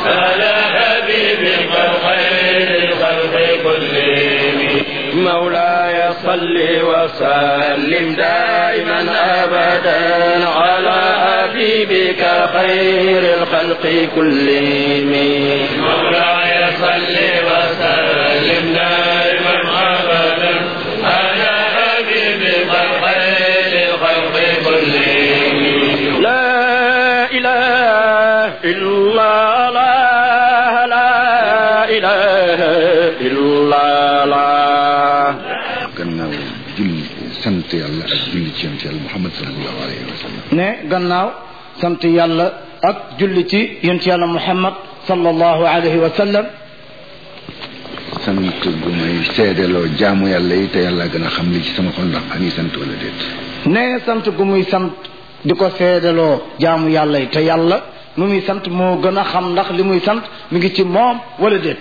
على حبيبك الخير الخلق كلهم مولاي صل وسلم دائما ابدا على حبيبك خير الخلق كلهم مولاي صل وسلم دائما ابدا على حبيبك خير الخلق كلهم لا اله الا الله لا اله الا الله gannaaw julli sant yàlla ak julli ci yonent yàlla Muhammad sallallahu alayhi wa sallam ne gannaaw sant yàlla ak julli ci yonent yàlla Muhammad sallallahu alayhi wa sallam sant gu may seedeloo jaamu yàlla yi te yàlla gën a xam li ci sama xol ndax maa ngi sant wala déet ne sant gu muy sant di ko seedaloo jaamu yàlla yi te yàlla mu muy sant moo gën a xam ndax li muy sant mi ngi ci moom wala déet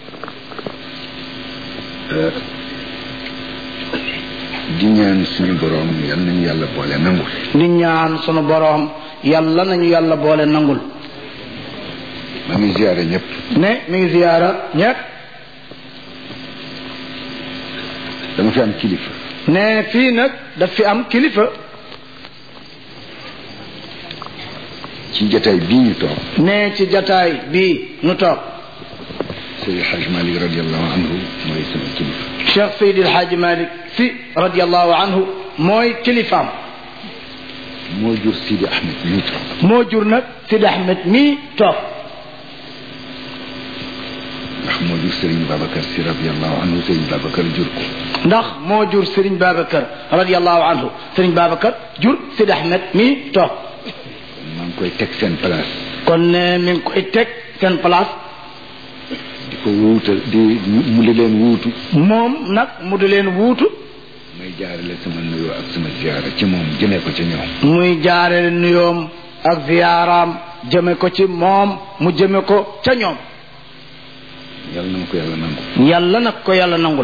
di ñaan suñu boroom yal nañu yàlla boole nangul di ñaan sunu boroom yàlla nañu yàlla boole nangul maa ngi ziyaare ñëpp ne mi ngi ziyaara ñépp dama fi am kilifa ne fii nag daf fi am kilifa ci jataay bii ñu toog ne ci jataay bii nu toog Seydi Hajj Malik radiallahu anhu mooy sama kilifa Cheikh Seydi El Hadji Malick Sy radiallahu anhu mooy kilifaam moo jur Sidi Ahmed mii toog moo jur nag Sidi Ahmed mii toog ndax moo jur Serigne Babacar si radiallahu anhu Serigne Babacar jur ko ndax moo jur Serigne Babacar radiallahu anhu Serigne Babacar jur Sidi Ahmed mii toog maa ngi koy teg seen place kon ne mi ngi koy teg seen place di ko wuutal di mu di leen wuutu moom nag mu di leen wuutu may jaarale sama nuyoo ak sama ziyaara ci moom jëmee ko ci ñoom muy jaarale nuyoom ak ziyaaraam jëme ko ci moom mu jëme ko ca ñoom yàlla na ma ko yàlla nangu yàlla nag ko yàlla nangul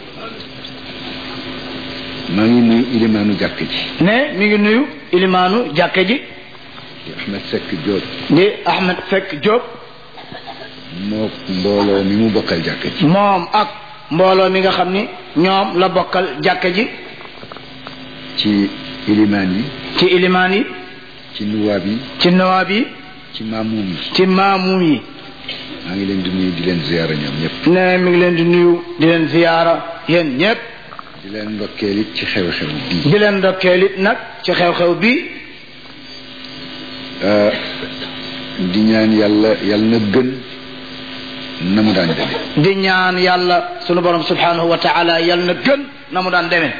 maa ngi nuyu ilimaanu jàkk ji ne mi ngi nuyu ilimaanu jàkke ji di Ahmed Seck Diop di Ahmed Seck Diop moo mbooloo mi mu bokkal jàkk ji moom ak mbooloo mi nga xam ni ñoom la bokkal jàkke ji ci ilimaan yi ci ilimaan yi ci nuwaab yi ci nawaab yi ci maamuum yi ci maamuum yi maa ngi leen di nuyu di leen ziyaara ñoom ñëpp ne mi ngi leen di nuyu di leen ziyaara yéen ñépp di leen ndokkeel it ci xew-xew bii di leen ndokkeel it nag ci xew-xew bi di ñaan yàlla yàlla na gën na mu daan demee di ñaan yàlla sunu borom subhanahu wa taala yàlla na gën na mu daan demee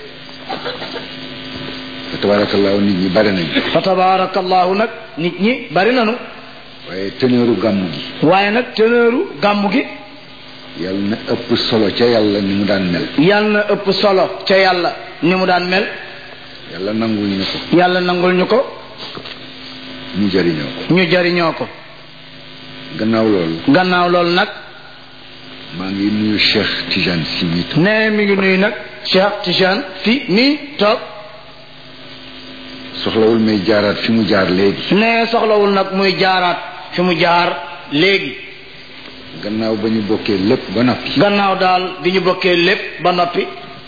fa tabaarakallaahu nit ñi bare nañu fa tabaarakallahu nag nit ñi bari nanu waaye teneeru gàmmu gi waaye nag teneeru gàmmu gi yàlla na ëpp solo ca yàlla ni mu daan mel yàlla na ëpp solo ca yàlla ni mu daan mel yàlla nangul ñu ko yàlla nangul ñu ko ñu jëriñoo ko ñu jariñoo ko gannaaw loolu gannaaw loolu nag maa ngi nuyu Cheikh Tijane si mi toog ne mi ngi nuyu nag Cheikh Tijane si nii toog soxlawul may jaaraat fi mu jaar léegi ne soxlawul nag muy jaaraat fi mu jaar léegi gannaaw ba ñu bokkee lépp ba noppi gannaaw daal bi ñu bokkee lépp ba noppi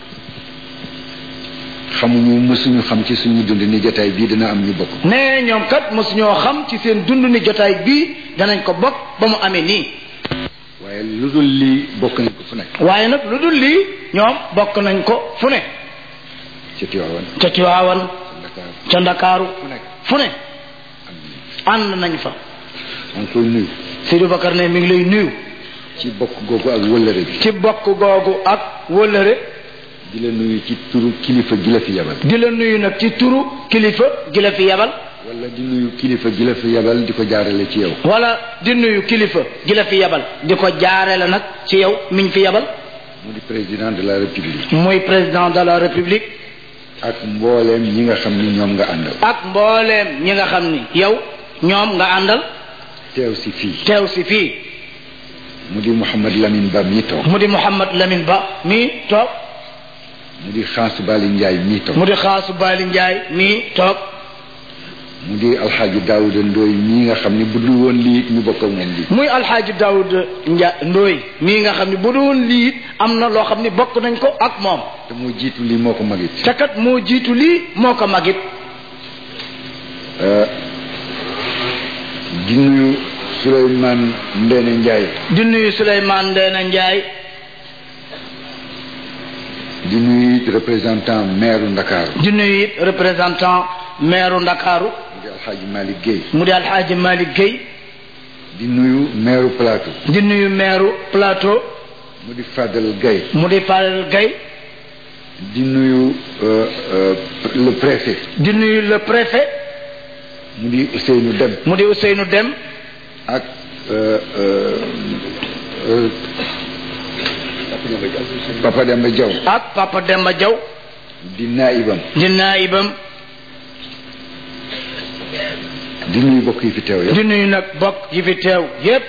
xamuñu mësuñu xam ci suñu dund ni jotaay bii dina am ñu bokk ne ñoom kat mosuñoo xam ci seen dund ni jotaay bii danañ ko bokk ba mu amee nii waaye lu dul lii bokk nañ ko fu nekk waaye nag lu dul lii ñoom bokk nañ ko fu ne ci Tiwaawan ca Tiwaawan Dakar ca Ndakaaru fu nekk fu ne am nañ ànd nañ fa maa ngi koy nuyu Seydou Bakar ne mi ngi lay nuyu ci bokk googu ak wëllëre bi ci bokk googu ak wëllëre di la nuyu ci turu kilifa gi la fi yabal di la nuyu nag ci turu kilifa gi la fi yabal wala di nuyu kilifa gi la fi yabal di ko jaarale ci yow wala di nuyu kilifa gi la fi yabal di ko jaare la nag ci yow miñ fi yabal mu di président de la république muy président de la république ak mbooleem ñi nga xam ni ñoom nga àndal ak mbooleem ñi nga xam ni yow ñoom nga àndal teew si fii teew si fii mu di Mouhamad Lamine Ba mi toog mu di Mouhamad Lamine Ba mii toog mu di Xaas Bali Njaay mi toog mu di Xaasu Baali Njaay mii toog mu di alxaaji daawuda ndooy ñii nga xam ne bu dul woon lii ñu bokk ak moom lii muy alxaaji daawud nja ndooy mii nga xam ne bu doon lii it am na loo xam ne bokk nañ ko ak moom te moo jiitu lii moo ko magit te kat moo jiitu lii moo ko magit di nuyu Souleymane Ndéné Ndiaye di nuyu Souleymane Ndéné Ndiaye di nuyu it représentant maire Ndakaaru di nuyu it représentant maire Ndakaaru mu di alxaaji Malick Guèye mu di alxaaji Malick Gueye di nuyu maire Plateau di nuyu maire Plateau mu di Fadel Guèye mu di Fadel Gueye di nuyu euh, euh, le préfet di nuyu le préfet mu di Ousseynou Dem mu di Ousseynou Dem ak euh, euh, euh, Papa Demba Diaw ak Papa Demba Diaw di naibam di naayibam di nuyu bokk yi fi teew yëpp di nuyu nag bokk yi fi teew yépp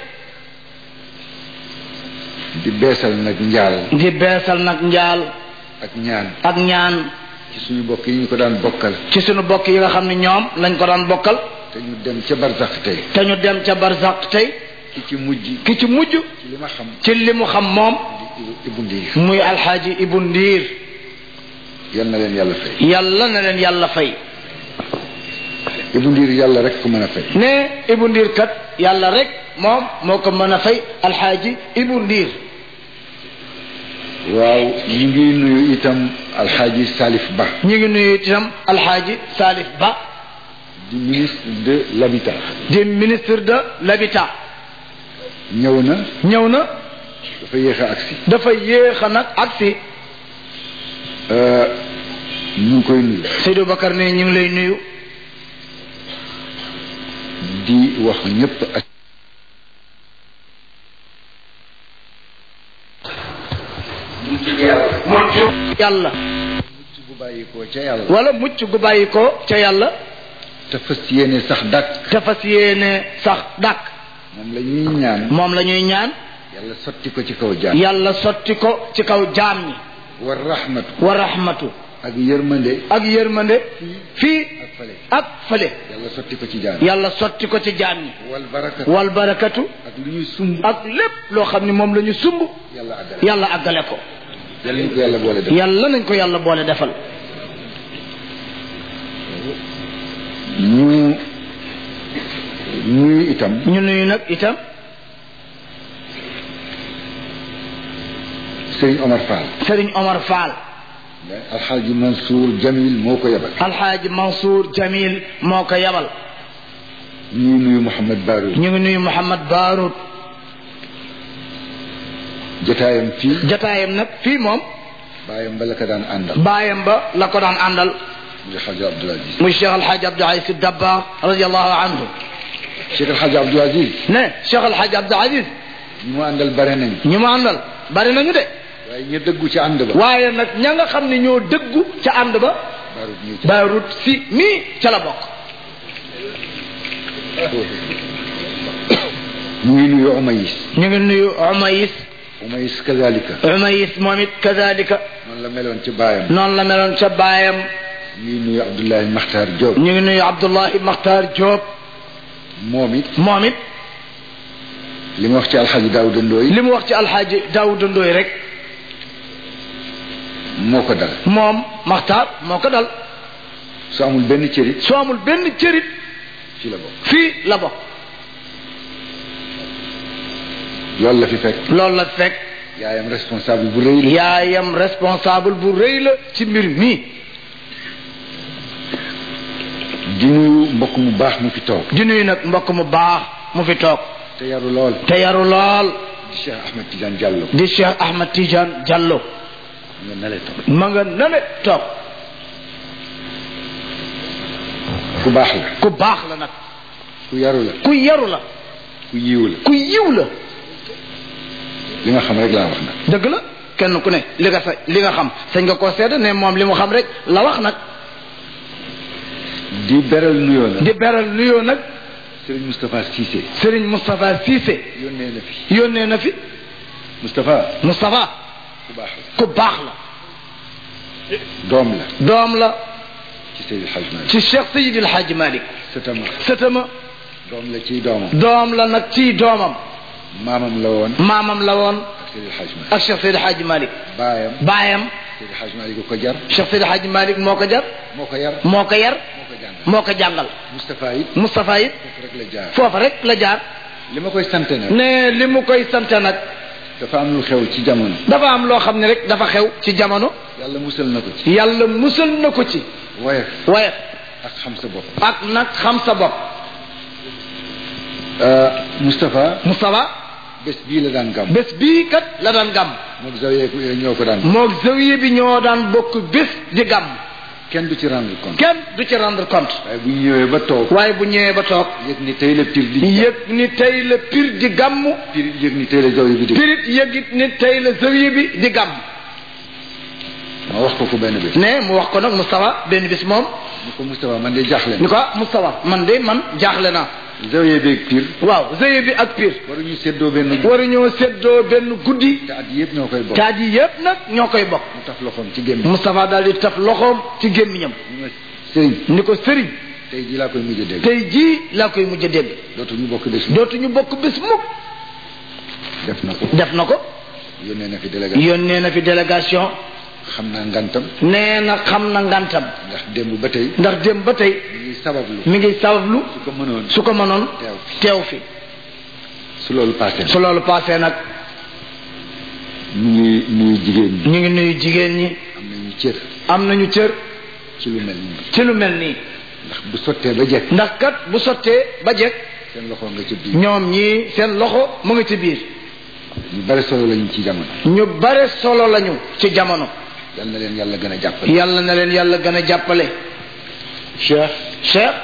di beesal nag njaal di beesal nag njaal ak ñaan ak ñaan ci suñu bokk yi ñu ko daan bokkal ci sunu bokk yi nga xam ne ñoom lañ ko daan bokkal te ñu dem ca barsax tey te ñu dem ca barzak tey ki ci mujj ki ci mujj ci li ma xam ci li mu xam moom di Ibu Ndiir muy alxaaji Ibu Ndiir yal na leen yàlla fay yàlla na leen yàlla fay Ibu Ndiir yàlla rek ku mën a fay ne Ibu Ndiir kat yàlla rek moom moo ko mën a fay alxaaji Ibu Ndiir waaw ñu ngi nuyu itam alxaaji Salif Ba ñu ngi nuyu itam alxaaji Salif Ba di ministre de l'habitat di ministre de l'habitat ñëw na ñëw na dafa yéex a agsi dafa yéex a nag agsi Euh, ñu ngi koy nuyu Seydou Bakar ne ñu ngi lay nuyu di wax ñëpp ak mucc yàlla mucc bu bàyyikoo ca yàlla wala mucc gu bàyyi ko ca yàlla te fas yéene sax dàkk te fas yéene sax dàkk moom la ñuy ñaan moom la ñuy ñaan yàlla sotti ko ci kaw jaam yàlla sotti ko ci kaw jaam ñi war rahmatu wa rahmatu ak yërmande ak yërmande fii ak fale ak fële yàlla sotti ko ci jaam yàlla sotti ko ci jaam ñi wal barakatu wal barakatu ak lu ñuy sumb ak lépp loo xam ne moom la ñu sumb yàlla àggale yàlla àggale ko yàlla ñu ko yàlla boole def yàlla nañ ko yàlla boole defal ñu ñuy itam ñu nuyu nag itam Serigne Omar Fall Serigne Omar Fall alxaaji Mansour Jamil moo ko yebal alxaaji Mansour Jamil moo ko yabal ñuy nuyu Mouhamed Barou ñu ngi nuyu Mouhamad Barout jotaayam fii jataayam nag fii moom bàyyam ba la ko daan àndal baayam ba la ko daan àndal muy xaaji Abdoul Aziz muy Cheikh Alxaaji Abdou Aziz Sy Dabakh radiallahu anhu Cheikh alxaaji Abdoul Aziz ne Cheikh Alxaaji Abdou Aziz ñi mu àndal bare nañ ñu mu àndal bari nañu de waaye ñu dëggu ci ànd ba waaye nag ña nga xam ne ñoo dëggu ca ànd ba Barou ñuy ci Barout si mii ca la bokk ñu ngi nuyu Umayis ñu ngi nuyu Umayis Umayis kazalika Umayis moom it kazalika noonu la meloon ci baayam noonu la meloon ca baayam ñu ngi nuyu Abdoulahi Makhtar Diop ñu ngi nuyu Abdullahi Makhtar Diop moom it moom it li ma wax ci alxaaji Daouda Ndoye li mu wax ci alxaaji Daawuda Ndoy rek moo ko dal moom Makhtar moo ko dal su amul benn cërit soo amul benn cërit ci la bokk fii la bokk loolu la fi fekk loolu la fekk yaayam responsable bu rëy la yaayam responsable bu rëy la ci mbir mi di nuyu mbokk mu baax mu fi toog di nuyu nag mbokk mu baax mu fi toog te yaru lool te yaru lool di Cheikh Ahmed Tidiane Diallo di Cheikh Ahmad Tidiane Diallo nga nale toog ma nga nale toog ku baax la ku baax la nag ku yaru la ku yaru la ku yiw la ku yiw la li nga xam rek laa wax nag dëgg la kenn ku ne li nga sa li nga xam sañ nga koo seede ne moom li mu xam rek la wax nag di beral nuyoo la di beral nuyoo nag Serigne Moustapha Cissé Serigne Moustapha Cissé yónnee na fi yónnee na fi Moustapha Moustapha ku baax la ku baax la doom la doom la ci Seydil Hadj Malick ci Cheikh Seydi El Hadji Malick sëtama sëtama doom la ciy doomam doom la nag ci doomam maamam la woon maamam la woon ak Seydi Hadj Malick ak Cheikh Seydi Hadji Malick baayam baayam Seydi Hadj Malick ko jar Cheikh Seydi Hadji Malick moo ko jar moo ko yar moo ko yar moo ko jàngal moo ko jàngal Moustapha it Moustapha it foofu rek la jaar foofa rek la jaar li ma koy sant nag ne li mu koy sant nag dafa am lu xew ci jamono dafa am loo xam ne rek dafa xew ci jamono yàlla musal na ko ci yàlla musal na ko ci woyof waaye ak xam sa bopp ak nag xam sa bopp Moustapha Moustapha bés bii la daan gàmm bés bii kat la daan gàmm moog zawiya ko ñoo ko daan moog zawiya bi ñoo daan bokk bés di gàmm kenn du ci rendre compte kenn du ci rendre compte waaye bu ñu ñëwee ba toog waaye bu ñëwee ba toog yëg ni tey la pir di yëg ni tey la pir di gàmm pir yëg ni tey la zawiya bi di pirit yëgit ni tey la zawiya bi di gàmm ma wax ko ko benn bés ne mu wax ko nag Moustapha benn bis moom ni ko Moustapha man de jaaxle ni na ko ah Moustapha man de man jaaxle naa zawiya beeg pir waaw zawiya bi ak pir waruñu séddoo benn waruñoo séddoo benn guddi te at yëpp ñoo koy bokk taat yi yëpp nag ñoo koy bokk mu taf loxoom ci gémmiñ Moustapha daal di taf loxoom ci gémmiñam ñu ma sëriñ ni ko sëriñ tey jii laa koy mujj a dégg tey jii laa koy mujj a dégg dootuñu bokk bés mi dootuñu bokk bés mukk def na ko def na ko yónnee na fi délégation yónnee na fi délégation xam naa ngantam nee na xam na ngantam ndax démb ba tey ndax dem ba tey ñu ngi sabablu mi ngi sabablu su ko mënoon su ko mënoon teew teew fi su loolu passé su loolu passé nag ñu ngi nuyu jigéen ñi ñu ngi nuyu jigéen ñi am nañu cër am nañu cër ci lu mel nii ci lu mel nii ndax bu sottee ba jekk ndax kat bu sottee ba jekk seen loxo nga ci biir ñoom ñii seen loxo mu ngi ci biir ñu bari solo lañu ci jamono ñu bare solo lañu ci jamono yal na leen yàlla gën a jàppale yàlla na leen yàlla gën a jàppale Cheikh Cheikh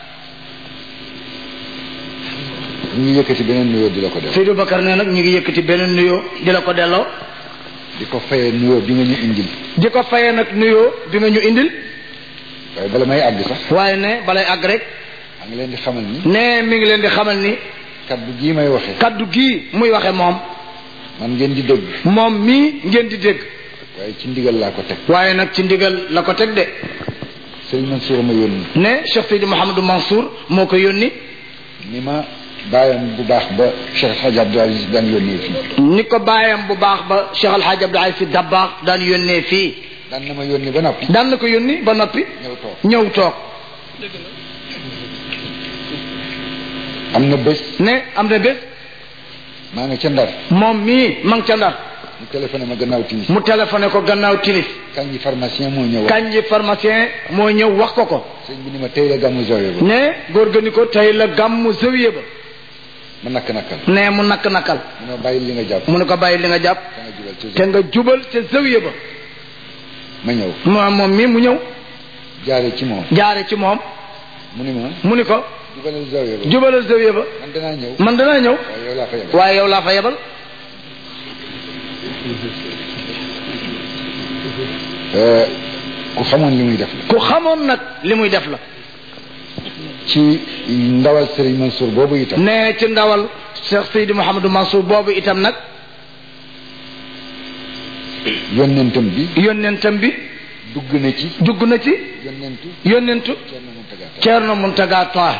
ñu ngi yëkkati beneen nuyoo di la ko def Seydou Bakar ne nag ñu ngi yëkkati beneen nuyoo di la ko delloo di ko fayee nuyoo bi nga ñu indil di ko fayee nag nuyoo bi nga ñu indil waaye bala may àgg sax waaye ne balay àgg rek maa ngi leen di xamal ni ne mi ngi leen di xamal ni kaddu gii may waxee kaddu gii muy waxe moom man ngeen di dégg moom mii ngeen di dégg waaye ci ndigal laa ko teg waaye nag ci ndigal la ko teg de sëriñ Mansour ma yónni ne Cheikh Seydi Mouhamadou Mansour moo ko yónni ni ma bàyyam bu baax ba Cheikh El Hadj Abdou Aziz daan yónnee fii ni ko bàyyam bu baax ba Cheikh El Hadj Abdou Aziz Sy Dabakh daan yónnee fii daan na ma yónni ba noppi daan na ko yónni ba noppi ñëw toog ñëw toog am na bés ne am na bés maa nga ca ndar moom mii ma ngi ca ndar mu téléphoné ma gannaaw timis mu téléphoné ko gannaaw timis kañ yi pharmacien moo ñëw wax kañ ji pharmacien moo ñëw wax ko ko sëñ bi ni ma tey la gàmmu zoyo ba ne góor ga ni ko tey la gàmmu zawiya ba ma nakk nakkal ne mu nakk nakkal mu ne ma bàyyi li nga jàpp mu ne ko bàyyi li nga jàpp da nga jubal ci te nga jubal ca zawiya ba ma ñëw moom moom mii mu ñëw jaare ci moom jaare ci moom mu ni ma mu ni ko jubalal zoyo ba jubalal zawiya ba man danaa ñëw man danaa ñëw waaye yow laa fa yebal waaye yow laa fa yebal Euh, ku xamoon li muy def la ku xamoon nag li muy def la ci ndawal Serigne Mansour boobu itam ne ci ndawal Cheikh Seydi Mouhamadou Mansour boobu itam nag yónnentam bi yónnentam bi dugg na ci dugg na ci yónnentu yónnentu Thierno Mountaga Tall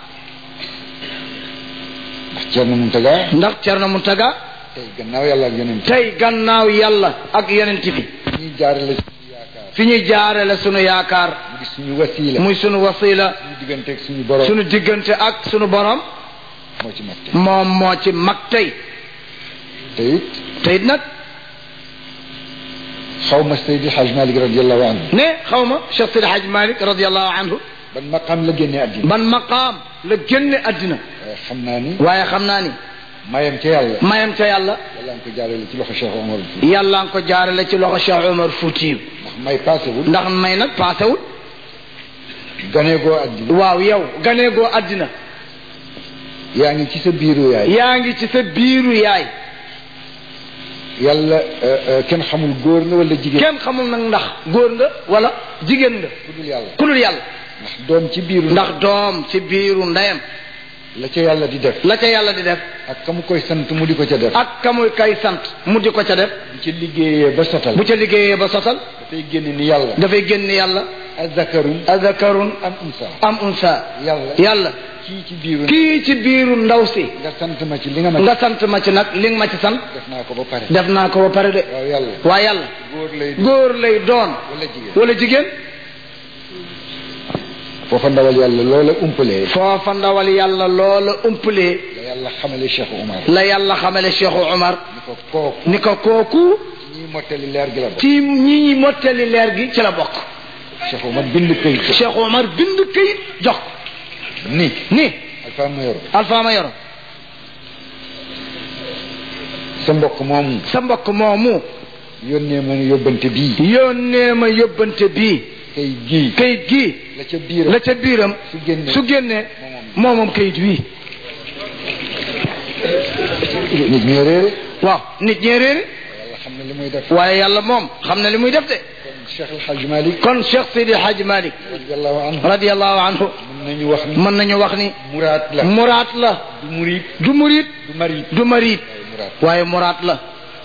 Ceerno Muntaga Taha ndax Thierno Mountaga ndax Ceerno Muntaga tey gannaaw yàlla ak yónnent tey gannaaw yàlla ak yonent bi ñuy jaarale suñu yaakaar fi ñuy jaarale sunu yaakaar mu di suñu wasiila muy sunu wasila suñu diggante ak suñu borom sunu diggante ak sunu borom moo ci mag tey moom moo ci mag tey te it te it nag xaw ma Seydi Hadj Malick radiallahu anhu ne xaw ma Cheikh Sidi Hadj Malick radiallahu anhu ban maqaam la génnee àddina ban maqaam la génne àddina waaye xam naa ni waaye xam naa ni mayam ca yàlla mayam ca yàlla yàlla nga ko jaarale ci loxo Cheikh Omar Fouti yàlla nga ko jaarale ci loxo Cheikh Omar Foutiyu ndax may paasewul ndax may nag paasewul ganee goo àddina waaw yow ganeegoo àddina yaa ngi ci sa biiru yaay yaa ngi ci sa biiru yaay yàlla euh, euh, kenn xamul góor nga wala jigéen kenn xamul nag ndax góor nga wala jigéen nga ku dul yàlla ku dul yàlla ndax doom ci biiru ndax doom ci biiru ndeyam la ca yàlla di def la ca yàlla di def ak ka mu koy sant mu di ko ca def ak kamuy kay sant mu di ko ca def bu ci liggéeyee ba sotal bu ca liggéeyee ba sotal dafay génn ni yàlla dafay génn yàlla azakarun azakarun am unsa am unsa yàlla yàlla kii ci biiru kii ci biiru ndaw si nga sant ma ci li nga ma nga sant ma ci nag li nga ma ci sant def naa ko ba pare def naa ko ba pare de waaw yàlla waaye yàlla góor lay doon góor lay doon wala jigéen wala jigéen foofa ndawal yàlla loola umpalee foofa ndawal yàlla loola umpalee la yàlla xamale Cheikh Oumar la yàlla xamale Cheikh Omar ni ko kooku ni ko kooku ñii mottali leer gi la bokk ci ñi ñi mottali leer gi ci la bokk Cheikh Oumar bind këyit Cheikh Omar bind këyit jox ko ni ni alpha mayoro Alpha Mayoro sa mbokk moomu sa mbokk moomu yónnee ma ne yóbbante bii yónnee ma yóbbante bii kayit gii këyit gii la ca biiram la ca biiram su génnee su génnee moomoom këyit wii nit ñi réere waaw nit ñee réere yàlla xam na li muy def waaye yàlla moom xam na li muy def de kon Cheikh El Hadj Malick kon Cheikh Sidi Hadj Malick radiallahu anhu radiallahu anhu mën nañu wax ni mën nañu wax ni muraat la muraat la du murid du murit du marid du marit waaye muraat waaye muraat la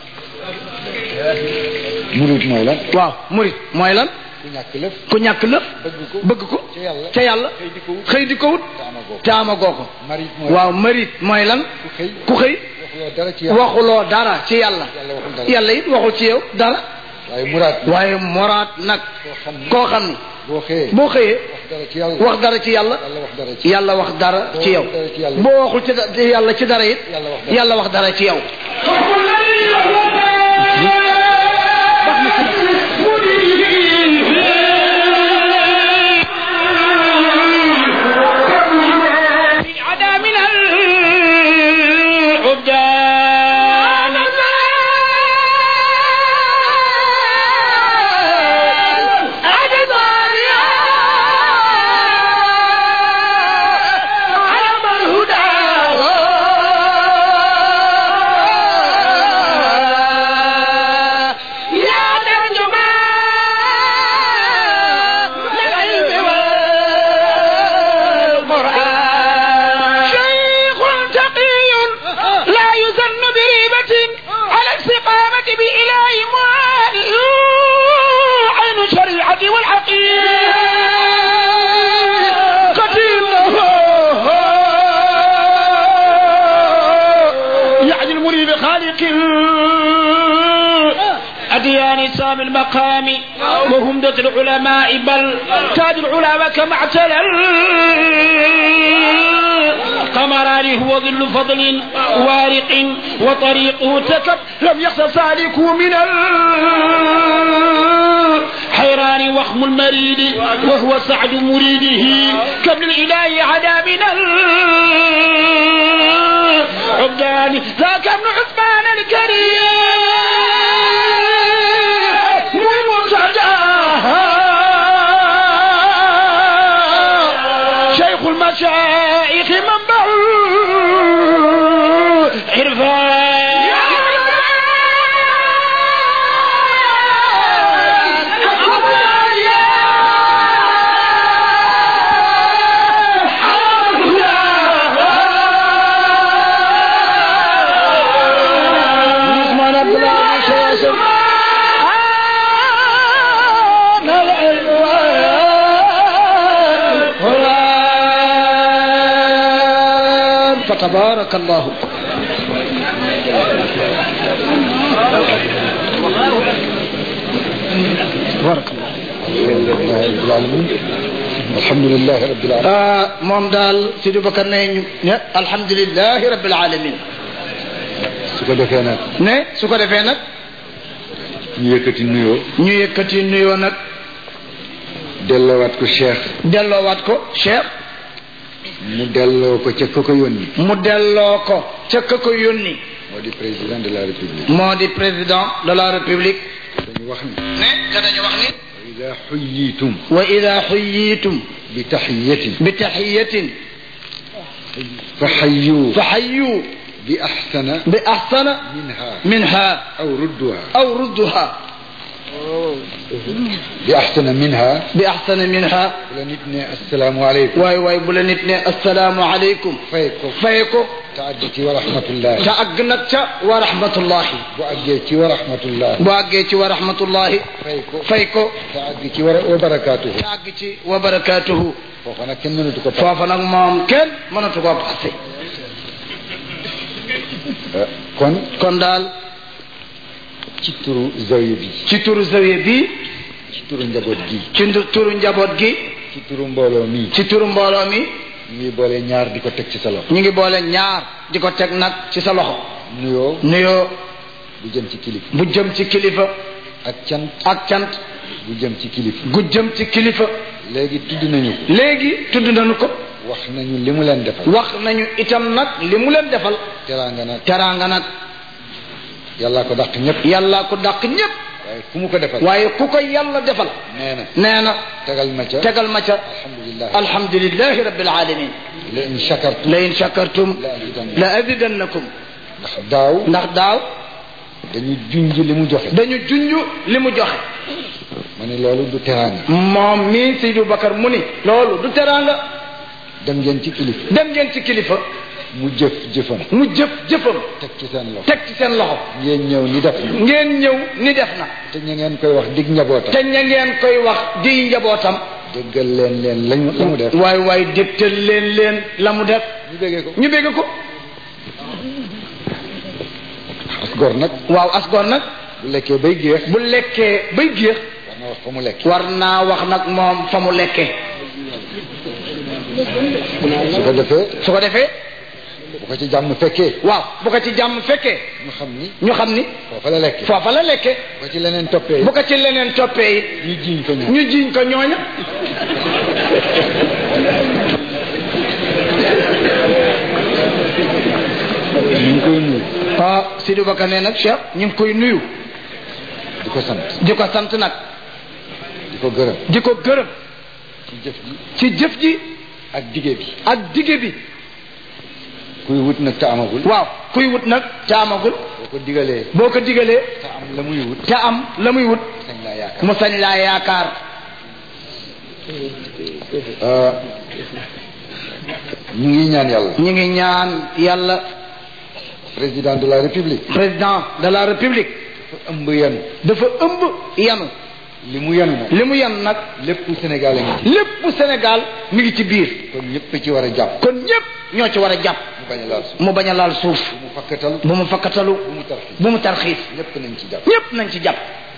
murid mooy lan waaw murit mooy lan ku ñàkk lëf ku ñàkk lëf bëgg ko bëgg ko ca yàlla ca yàlla xëy di ko wut xëy di ko wut te amagoo ko te amagoo ko marid mooy waaw marit mooy lan ku xëy ku xëy waxuloo dara ci yàlla waxuloo dara ci yàlla yàlla waxul dara yàlla it waxul ci yow dara waaye muraat waaye moraat nag koo xam ni koo xam ni boo xëyee boo xëyee wax dara ci yàlla wax dara ci yàlla yàlla wax dara ci yàlla wax dara ci yow Boo boo waxul waxul ci da- yàlla ci dara it Yàlla wax dara. yàlla wax dara ci yow عدا من العبدان عدد علم الهدى يا ترجمان للعلم والقرآن شيخ تقي لا يزن بريبة على الاستقامة بإله معالي عين الشريعة والحقيقة له يعني المريد خالق أديان سام المقام وهم ذات العلماء بل تاج العلماء كما اعتلى قمران هو ظل فضل وارق وطريقه تكب لم يخس سالكه من الحيران وخم المريد وهو سعد مريده كابن الإله عدا من العبدان ذاك ابن عثمان الكريم والمرتجى شيخ المشايخ منبع عرفان عثمان عبد الله بن شواشم فتبارك الله تبارك الله alhamdulilah rabbil alamin alhamdulilah rabbil alamin ah moom daal Sidi Bakar ne ñu ne alhamdulilahi rabbil alamin su ko defee nag ne su ko defee nag ñu yëkkati nuyoo ñu yëkkati nuyoo nag delloowaat ko Cheikh delloowaat ko Cheikh mu delloo ko ca ko ko yónni mu delloo ko ca ka ko yónni moo di président de la république moo di président de la république dañu wax ni ne te dañu wax ni wa ida xuyitum wa ida xuyitum bi taxiyatin bi taxiyatin fa xayu fa xayu bi axsana bi axsana minha minha aw rudduha aw rudduha bi ahsana minha bi ahsana minha bu la nit ne assalaamu aleykum waay waay bu la nit ne assalaamu aleykum fay ko fay ko te àgg ci wa rahmatullahi te àgg nag ca wa rahmatullahi bu àggee ci wa rahmatullahi bu àggee ci wa rahmatullahi fay ko fay ko te àgg ci wa wa barakaatuhu te àgg ci wa barakaatuhu foofa nag kenn mënatu ko foofa nag moom kenn mënatu koo passé kon kon daal ci turu zawiya bi ci turu zawiya bi ci turu njaboot gi ci ndu- turu njaboot gi ci turu mbooloo mi ci turu mbooloo mi ñu ngi boole ñaar di ko teg ci sa loxo ñu ngi boole ñaar di ko teg nag ci sa loxo nuyoo nuyoo bu jëm ci kilifa bu jëm ci kilifa ak cant ak cant bu jëm ci kilifa gu jëm ci kilifa léegi tudd nañu ko léegi tudd nañu ko wax nañu li mu leen defal wax nañu itam nag li mu leen defal teraanga nag teraanga nag yàllaa ko dàq ñëpp yàlla ko dàq ñépp waaye ku mu ko defal waaye ku ko yàlla defal nee na nee na tegal ma ca tegal ma ca alhamdulilah alhamdulillahi rabbil alamin la in shakartum la in shakartum la azidannakum. la azidannakum ndax daaw ndax daaw dañu junj li mu joxe dañu junj li mu joxe ma ne loolu du teraanga moom mii Seydou Bakar mu ni loolu du teraanga dem ngeen ci kilifa dem ngeen ci kilifa mu jëf jëfam mu jëf jëfam teg ci seen loxo teg ci seen loxo ngeen ñëw ni def na ngeen ñëw ni def na te ña ngeen koy wax dig njabootam te ña ngeen koy wax di njabootam déggal leen leen lañu la mu def waay waay dégtal leen leen la mu def ñu béggee ko ñu bégg ko as gor nag waaw asgoor nag bu lekkee bay géex bu lekkee bay géex war na wax fa mu lekk war naa wax nag moom fa mu lekkee su ko defee su ko defee bu ko ci jàmm fekkee waaw bu ko ci jàmm fekkee ñu xam ni ñu xam ni foofa la lekk foofa la lekkee bu ko ci leneen toppee bu ko ci leneen toppee it ñu jiiñ ko ñoom ñu jiiñ ko ñooña ñu ngi koy nuyu ah Sidou Bakar nee nag Cheikh ñu ngi koy nuyu di ko sant di ko sant nag di ko gërëm di ko gërëm ci jëf ji ci jëf ji ak dige bi ak dige bi kuy wut nag te amagul waaw kuy wut nag te amagul boo ko digalee boo ko digalee te am la muy wut te am la muy wut sañ laa yaakaar mu sañ laa yaakaar Euh, ñu ngi ñaan yàlla ñu ngi ñaan yàlla président de la république président de la république dafa ëmb yenu dafa ëmb yanu li mu yenu nag li mu yan nag lépp Sénégal a ngi lépp Sénégal mi ngi ci biir kon ñëpp ci war a jàpp kon ñépp ñoo ci war a jàpp mu bañ a laal suuf mu bañ a laal suuf bu mu fakkatal bu mu fakkatalu bu mu tarxi bu mu tarxiis ñëpp nañ ci jàpp ñépp nañ ci jàpp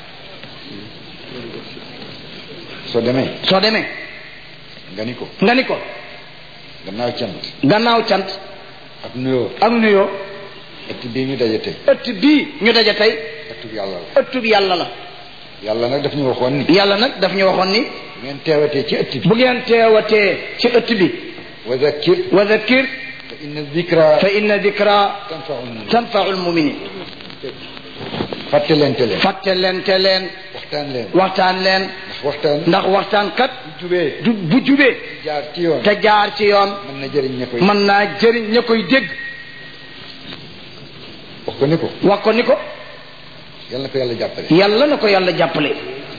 soo demee soo demee nga ni ko nga ni ko gannaaw cant gannaaw cant ak nuyoo ak nuyoo ëtt bii ñu daje tey ëtt bii ñu daje tey ëttub yàlla la ëttub yàlla la yàlla nag daf ñu waxoon ni yàlla nag daf ñu waxoon ni bu ngeen teewatee ci ëtt bi bu ngeen teewatee ci ëtt bi wa zakkir wa zakkir fa inna zikra fa inna dikra tanfaul mumin tanfaul muminin fàttalente leen fàtte leen te leen waxtaan leen waxtaan leen ndax waxtaan ndax waxtaan kat bu jubee du bu jubee jaar ci yoon te jaar ci yoon mën na jëriñ ña koy mën naa jëriñ ña koy dégg wax ko ni ko wax ko ni ko yàlla na ko yàlla jàppale yàlla na ko yàlla jàppale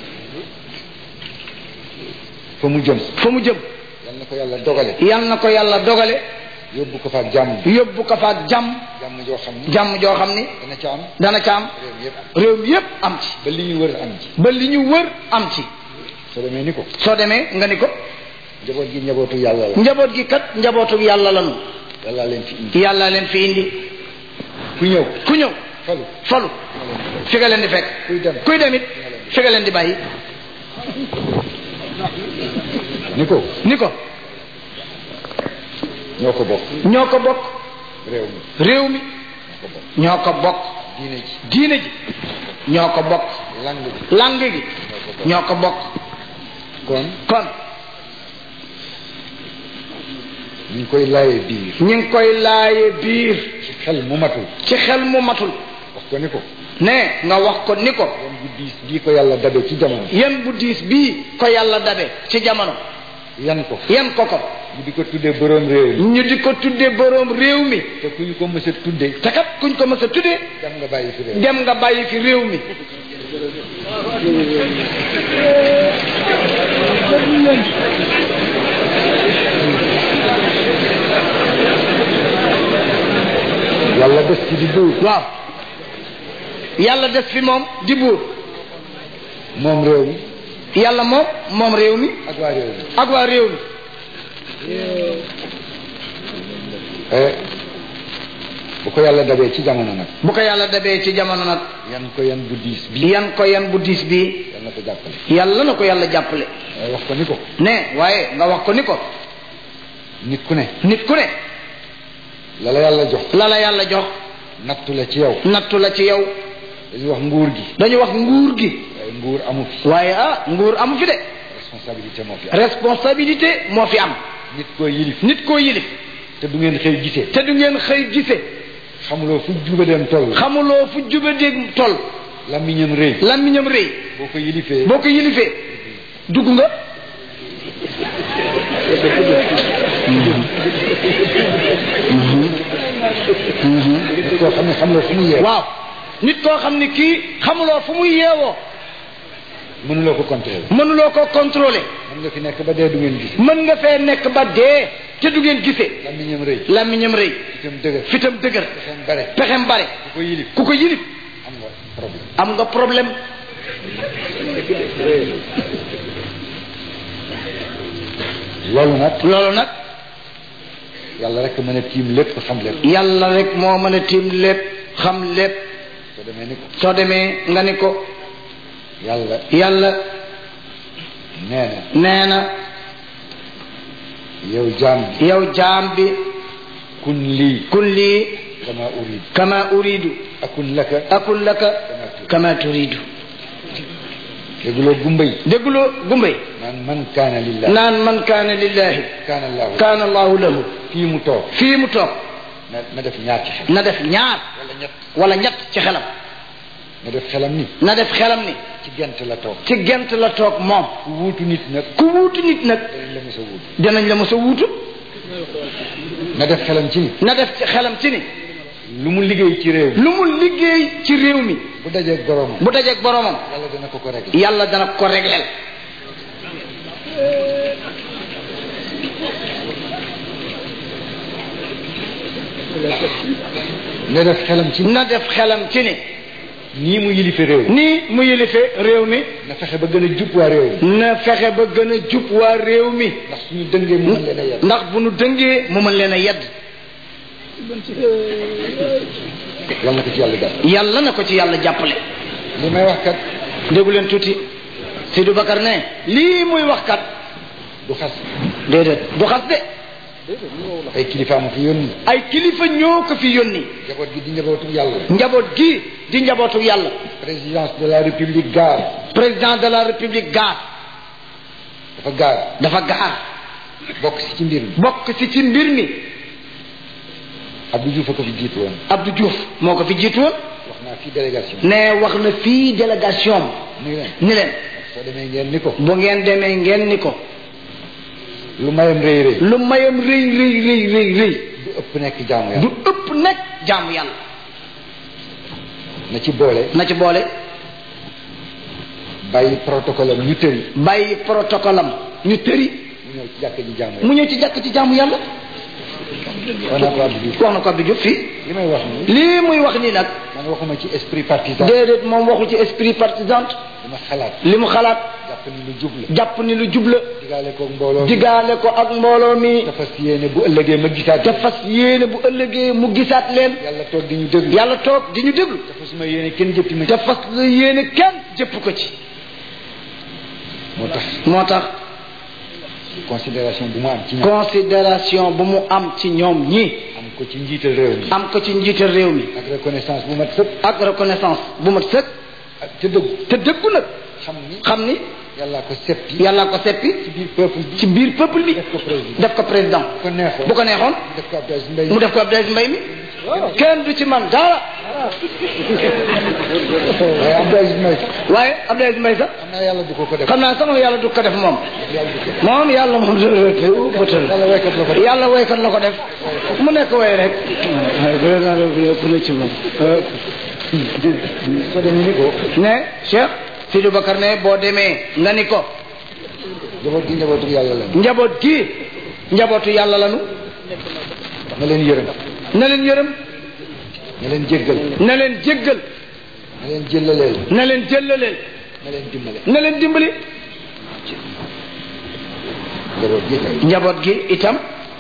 fa mu jëm fa mu jëm yàlla na ko yàlla dogale yàlla na ko yàlla dogale yóbbu ko faak jàmm yóbbu ko faak jàmm jàmm joo xam ni jàmm joo xam ni dana ca am dana ca am réew mi yëpp réew mi yépp am ci ba li ñu wër am ci ba li ñu wër am ci soo demee ni ko soo demee nga ni ko njaboot gi njabootu yàlla la njaboot gi kat njabootu yàlla lanu yàlla leen fi indi yàlla leen fi indi ku ñëw ku ñëw falu falu fi nga leen di fekk kuy dem kuy demit fi nga leen di bàyyi ni ko ni ko ñoo ko bokk ñoo ko bokk réew mi réew mi ñoo ko bokk diine ji diine ji ñoo ko bokk lang bi lang gi ñoo ko bokk kon kon ñu ngi koy laayee biir ñu ngi koy laaye biir ci xel mu matul ci xel mu matul wax ko ni ko ne nga wax ko ni ko yoon bu diis bii ko yàlla dabe ci jamono yan bu diis bii ko yàlla dabe ci jamono yan ko yan ko ko ñu di ko tuddee boroom réew mi ñu di ko tudde boroom réew mi te ku ñu ko mës a tuddee te kat kuñ ko mës a tuddee dem nga bàyyi fi réew dem nga bàyyi fi réew mi yàlla des ci di buur waaw yàlla des fi moom di buur moom réew mi yàlla moom moom réew mi ak waa réew mi ak waa réew mi eh bu ko yàlla dabee ci jamono nag bu ko yàlla dabee ci jamono nag yan ko yan bu diis bi yan ko yan bu diis bi yal na ko jàppale yàlla na ko yàlla jàppale waaye wax ko ni ko ne waaye nga wax ko ni ko nit ku ne nit ku ne la la yàlla jox la la yàlla jox nattu la ci yow nattu la ci yow dañuy wax nguur gi dañu wax nguur gi waaye nguur amu fi waaye ah nguur amu fi de responsabilité moo fi am responsabilité moo fi am nit koo yilif nit koo yilif te du ngeen xëy gisee te du ngeen xëy gise xamuloo fu juba dem toll xamuloo fu juba dégg toll lamiñam rëy làmmiñam rëy boo ko yilifee boo ko yilifee dugg nga nit koo xam ne xamuloo fu mu yeew waaw nit koo xam ni kii xamuloo fu muy yeewoo mënuloo ko contrôler mënuloo ko contrôler mën nga fi nekk ba dee du ngeen gis mën nga fee nekk ba dee te du ngeen gisee lamiñam rëy làmmiñam rëy itam dëgër fitam dëgër seen bare pexem bare ku ko yilif ku ko yilif am nga problème am nga problème loolu nag loolu nag yàlla rek mën a tiim lépp xam lépp yàlla rek moo mën a tiim lépp xam lépp soo demee ni ko soo demee nga ni ko yàlla yàlla nee na nee na yow jaam bi yow jaam bi kun lii kun lii kama urid kama uridu akun laka akun laka kama turidu dégguloo gumba yi dégguloo gumbay naan man kaana lillah naan man kaana lillahi kaana allahu kaana allahu lahu fii mu toog fii mu toog na na def ñaar ci xel na def ñaar wala ñett wala ñett ci xelam na def xelam ni na def xelam ni ci gent la toog ci gent la toog moom ku wuutu nit nag ku wuutu nit nag danañ la mos a wuutu dinañ la mos a wuutu na def xelam ci ni na def ci xelam ci ni lu mu liggéey ci réew mi lu mu liggéey ci réew mi bu dajeeg boroomam bu dajeeg boromam yàlla dana ko ko réglé yàlla dana ko régleel na def xelam ci na def xelam ci ni nii mu yilife réew mi nii mu yilife réew mi na fexe ba gën a jub waa réew mi na fexe ba gën a jub waa réew mi ndax suñu dëngee mu mën leen a yedd ndax bu nu dëngee mu mën leen a yedd yàlla na ko ci yàlla def yàlla na ko ci yàlla jàppale li may wax kat déggu leen tuuti Sidou Bakar ne lii muy wax kat du xas déedéet du xas de ay kilifa ma fi yónni ay kilifa ñoo ko fi yónni njaboot gi di njabootu yàlla njaboot gi di njabootu yàlla présidence de la république gaar président de la république gaar dafa gaar dafa gaar bokk si ci mbir mi bokk si ci mbir mi Abdou Diouf a ko fi jiitu woon Abdou Diouf moo ko fi jiitu woon wax naa fii délégation ne wax na fii délégation ni leen ni leen soo demee ngeen ni ko bu ngeen demee ngeen ni ko lu mayam rëy rëy lu mayam rëy rëy rëy rëy rëy du ëpp nekk jaamu du yàlla ëpp nekk jaamu yàlla na ci boole na ci boole bàyyi protocole am ñu tëri bàyyi protocole am ñu tëri mu ñëw ci jàkk ji jaamu mu yàlla ñëw ci jàkk ci jaamu yàlla wax naa ko Abdou Diouf wax na ko Abdou Diouf fii li may wax ni lii muy wax nii nag man waxuma ci esprit partisan déedéet moom waxu ci esprit partisan li ma xalaat li mu xalaat jàpp ni lu jub la jàpp ni lu jubla digaale koog mbooloo mi digaale ko ak mbooloo mi dafa si yéene bu ëllëgee ma gisaat te fas yéene bu ëllëgee mu gisaat leen yàlla toog di ñu déglu yàlla toog di ñu déglu dafa suma yéene kenn jëppi ma te fas la yéene kenn jëpp ko ci moo tax moo tax considération bu mu am ci ñoom considération bu mu am ci ñoom ñi am ko ci njiital réew mi am ko ci njiital réew mi ak reconnaissance bu mat sëpp ak reconnaissance bu mat sëkk ak te dëggu te dëggu nag xam ni xam ni yàllaa ko seppi yàlla ko seppi ci biir peuple bi ci biir peuple bi def ko président def ko président bu ko neexoon bu ko neexoon def ko Abdou Aziz Mbaye mu def ko Abdou Aziz Mbaye mi kenn du ci man dara waaye Abdou Aziz Mbaye waaye Abdou Aziz Mbaye sax xam naa yàlla du ko ko def xam naa sama yàlla du ko def moom yàlla du ko def moom yàlla moom bëtal yàlla waykat la ko def yàlla waykat la ko def mu nekk way rek ku ne ci moom soo demee ni ko ne Cheikh Sidou Bakar ne boo demee nga ni ko njaboot gi njabootu yàlla la njaboot gi njabootu yàlla lanu na leen yërëm na leen yërëm na leen jéggal na leen jéggal na leen jëllaleel na leen jëllaleel na leen dimbale na leen dimbali njaboot gi tey njaboot gi itam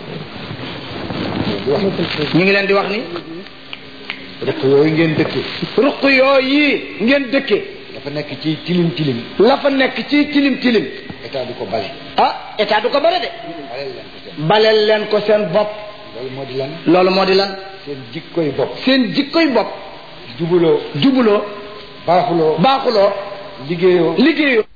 di wax ñu ngi leen di wax ni rek yooyu ngeen dëkke ruq yooyu ngeen dëkke dafa nekk ci tilim tilim la fa nekk ci tilim tilim état du ko bale ah état du ko bare de baleel leen ko seen baleel leen ko seen bopp loolu moo di lan loolu moo di lan seen jikkoy bopp seen jikkoy bopp jubuloo jubuloo baaxuloo baaxuloo liggéeyoo liggéeyoo